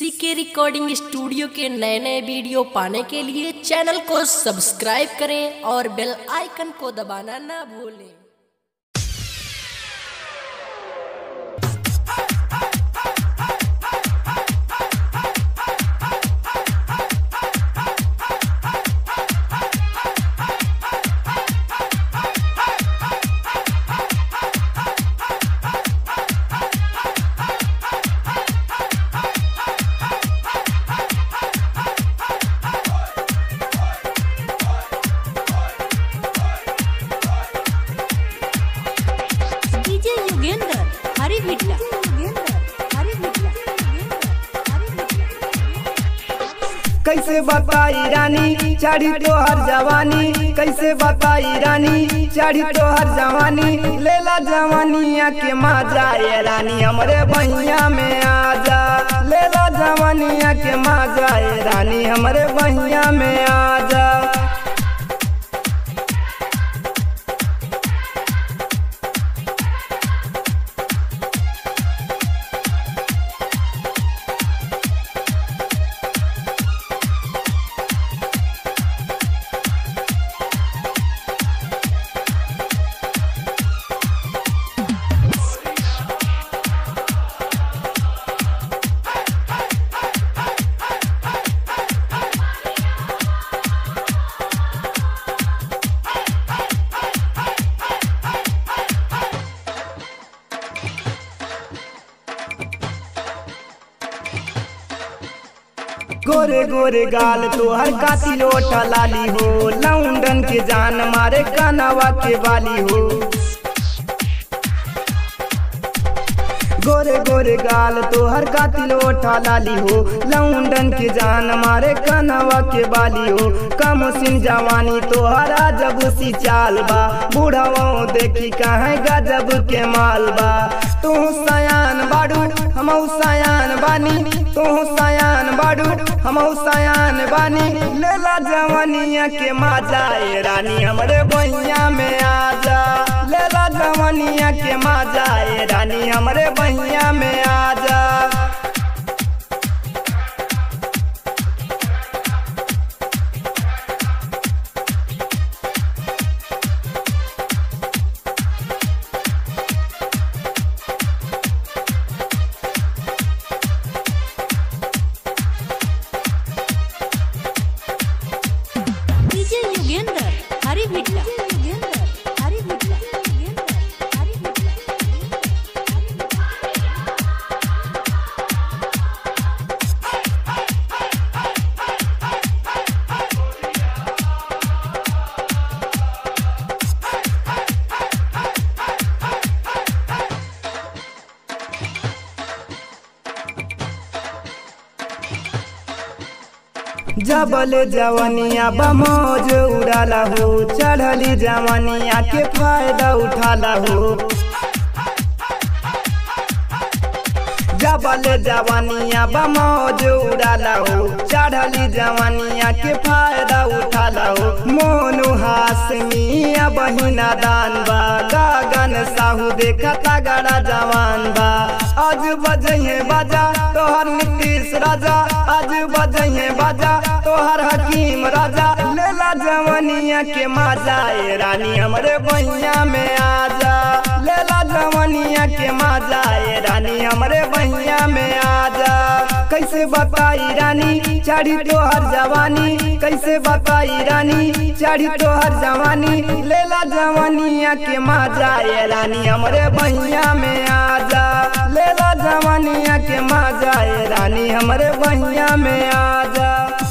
सीके recording studio के नए नए वीडियो पाने के लिए चैनल को सब्सक्राइब करें और बेल आइकन को दबाना ना भूलें डीजे युगेंद्र हरी भिट्टा कैसे बताई रानी चढ़ी तोहर जवानी कैसे बताई रानी चढ़ी तोहर जवानी लेला जवानिया के मजा ये रानी हमरे बहिया में आजा लेला जवानिया के मजा ये रानी हमरे बहिया में आजा गोरे गोरे गाल तोहर कातिल ओठा लाली हो लौंडन के जान मारे कानवा के बाली हो गोरे गोरे गाल तोहर कातिल ओठा लाली हो लौंडन के जान मारे कानवा के बाली हो कम सिन जवानी तोहरा जब सी चाल बा बूढ़ाओ देखी कहाँ गजब के माल बा तू सयान बाड़ू हम सयान बानी तू सयान बाड़ू हम सयान बानी लेला जवानिया के मजा ए रानी हमरे बहिया में आजा लेला जवानिया के मजा ए रानी हमरे बहिया में आजा डीजे युगेंद्र हरी भिट्टा हरी भिट्टा हरी जबल जवनिया बमोज उड़ाला हो चढ़ली जवनिया के फायदा उठाला हो जबल जवनिया बमोज उड़ाला हो चढ़ली जवनिया के फायदा उठाला हो मोनू हासमिया बहिना दान बा गगन साहू देखा तगड़ा जवान बा आज बजहे बाजा तोहर नीतीश राजा आज बजहे बाजा तोहर हकीम राजा लेला जवनिया के मजा ए रानी हमरे बहिया में आजा लेला जवनिया के मजा ए रानी हमरे बहिया में आजा कैसे बताई रानी चढ़ी तोहर जवानी कैसे बताई रानी चढ़ी तोहर जवानी लेला जवानिया के मजा ए रानी हमरे बहिया में आजा लेला जवानिया के मजा ए रानी हमरे बहिया में आजा